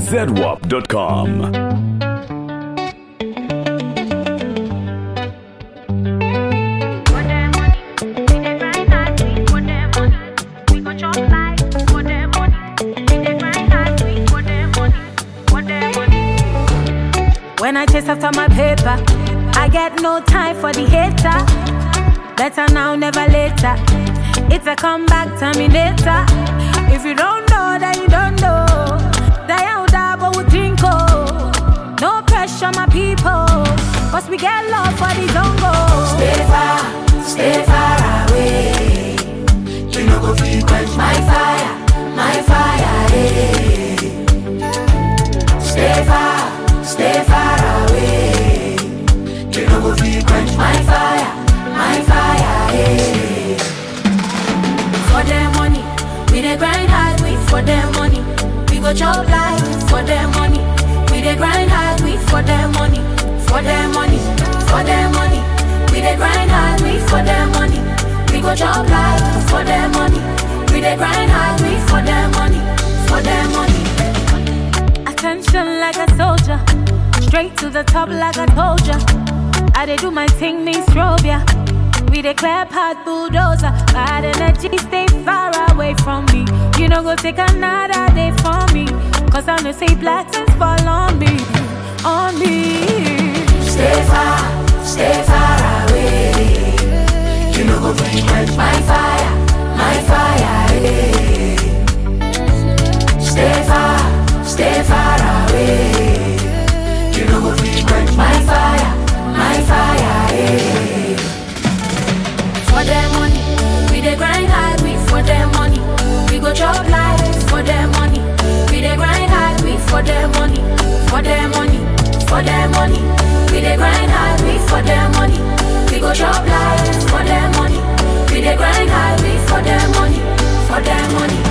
zedwap.com. When I chase after my paper, I get no time for the hater. Better now, never later. It's a comeback terminator. If you don't know, then you don't know. Die out, double with drinko. No pressure, my people. Cause we get love for the zongo. Stay far, stay far away. You no go fit quench my fire, my fire. eh. Stay far, stay far away. You no go fit quench my fire, my fire. eh. For their money, we dey grind hard, we for their money. We go chop life for their money. We dey grind hard, we for their money. For their money, for their money. We dey grind hard, we for their money. We go chop life for their money. We dey grind hard, we for their money. For their money. Attention like a soldier, straight to the top like I told ya. I dey do my thing, me strobe ya. We declare path bulldozer. Bad energy, stay far away from me. You know, go take another day from me. Cause I know say blessings fall on me. On me. Stay far, stay far away. You no go fit quench my fire, my fire. eh. Stay far, stay far away. You no go fit quench my fire, my fire. eh. For their money. We dey grind hard, we for their money. We go chop life for their money. We dey grind hard, we for their money. For their money. For their money. We dey grind hard, we for their money. We go chop life for their money. We dey grind hard, we for their money. For their money.